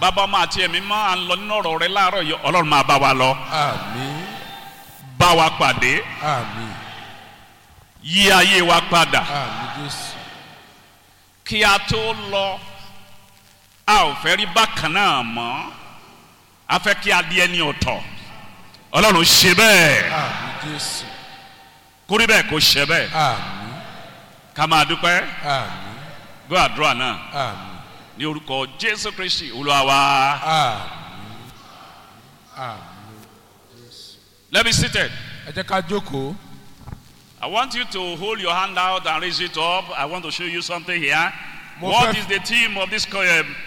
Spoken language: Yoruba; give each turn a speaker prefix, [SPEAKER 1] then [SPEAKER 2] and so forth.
[SPEAKER 1] bàbá ọmọ àti ẹ̀mí mọ́ à ń lọ nínú ọ̀rọ̀ rẹ láàárọ̀ yìí ọlọ́run máa bá wa lọ
[SPEAKER 2] àmín
[SPEAKER 1] bá wa pàdé
[SPEAKER 2] àmín
[SPEAKER 1] yí ayé wa padà
[SPEAKER 2] àmín jésù
[SPEAKER 1] kí a tó lọ a ò fẹ́ rí bákan náà mọ́ a fẹ́ kí a di ẹni ọ̀tọ̀ ọlọ́run ṣe bẹ́ẹ̀
[SPEAKER 2] àmín jésù
[SPEAKER 1] kórí bẹ́ẹ̀ kó ṣe bẹ́ẹ̀
[SPEAKER 2] àmín
[SPEAKER 1] ká máa dúpẹ́
[SPEAKER 2] àmín
[SPEAKER 1] gbọ́ àdúrà náà
[SPEAKER 2] àmín
[SPEAKER 1] ní orúkọ jésù kristi olúwa wa
[SPEAKER 2] àmín àmín jésù.
[SPEAKER 1] let me seated.
[SPEAKER 2] ẹ jẹ́ ká jókòó.
[SPEAKER 1] I want you to hold your hand out and raise it up. I want to show you something here.
[SPEAKER 2] Mo
[SPEAKER 1] What
[SPEAKER 2] fẹ́-
[SPEAKER 1] is the theme of this co- um,